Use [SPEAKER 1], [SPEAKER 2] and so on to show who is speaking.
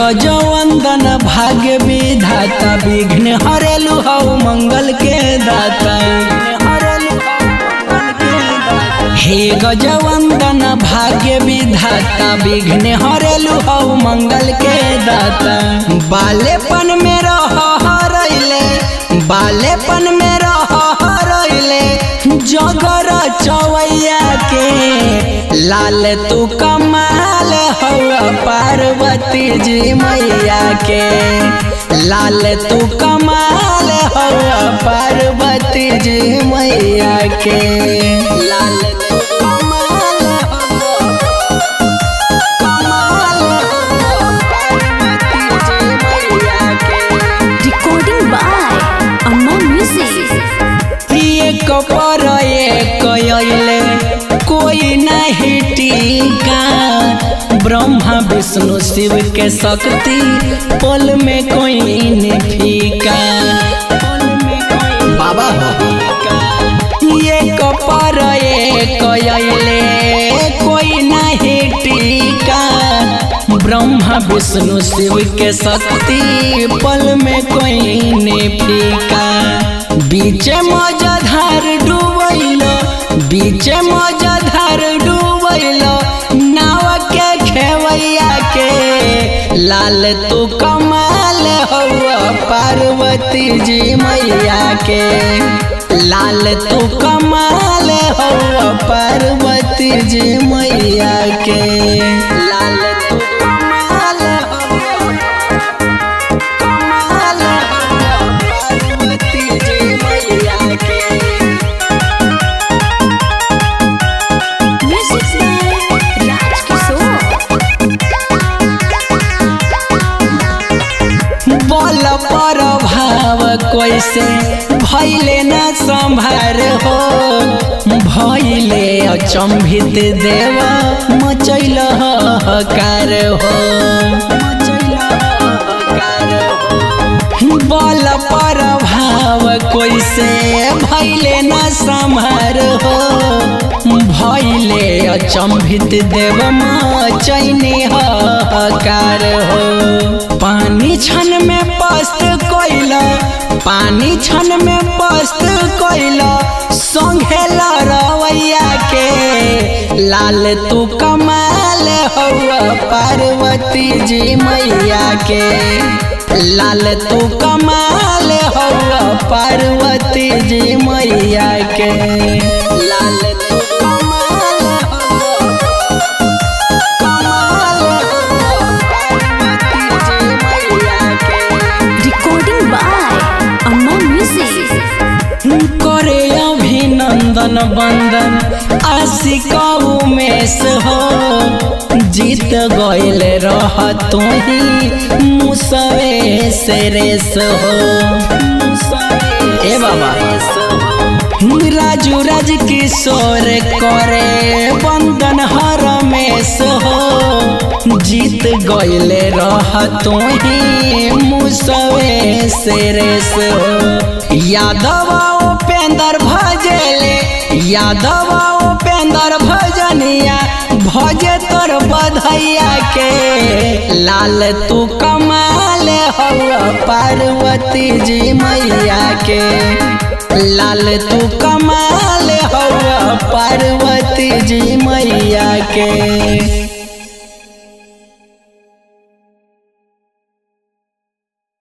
[SPEAKER 1] गजवंदन भाग्य विधाता विघ्न हरेलु हऊ मंगल के दाता हे गजवंदन भाग्य विधाता विघ्न हरेलु हऊ मंगल के दाता बालेपन में रह हरैले बालेपन में रह हरैले जगर चवैया के लाल तू कमाल हवा पार्वती जी मैया के लाल तू कमाल हवा पार्वती जी मैया के लाल तू कमाल हवा कमाल हवा पार्वती जी मैया के
[SPEAKER 2] Recording by Amma Music.
[SPEAKER 1] एक पर एक अइले कोई नहीं टीका ब्रह्मा विष्णु शिव के शक्ति पल में कोई नहीं फीका बाबा एक पर एक अइले कोई नहीं टीका ब्रह्मा विष्णु शिव के शक्ति पल में कोई ने फीका बीचे मजाधार डूबैल बीचे मजाधार डूबैल नाव के खेवैया के लाल तू कमाल हौआ पार्वती जी मैया के लाल तू कमाल हौआ पार्वती जी मैया के लाल तू कमाल हौआ कमाल हौआ पार्वती जी मैया के
[SPEAKER 2] Music by Raj Kishore.
[SPEAKER 1] बल पर भाव कैसे भैले न संभार हो भैले अचंभित देव मचैल हकार हो बल पर भाव कैसे भैले न संभार हो भैले अचंभित देव मचैनी हकार हो पानी छन में पस्त कैल पानी छन में पस्त कैल संघेल रवैया के लाल तू कमाल हौआ पार्वती जी मैया के लाल तू कमाल हौआ पार्वती जी मैया के लाल तू कमाल हौआ कमाल हौआ पार्वती जी मैया के
[SPEAKER 2] Recording by Amma Music.
[SPEAKER 1] करे अभिनंदन बंदन आशिक उमेश हो जीत गइल रह तू ही मुसवे से रेस हो ए बाबा राजू राज किशोर करे बंदन हरमेश हो जीत गइले रह तू ही मुसवे से रेस हो यादव उपेंद्र भजले यादव उपेंद्र भजनिया भजे तोर बधैया के लाल तू कमाल हौआ पार्वती जी मैया के लाल तू कमाल हौआ पार्वती जी मैया के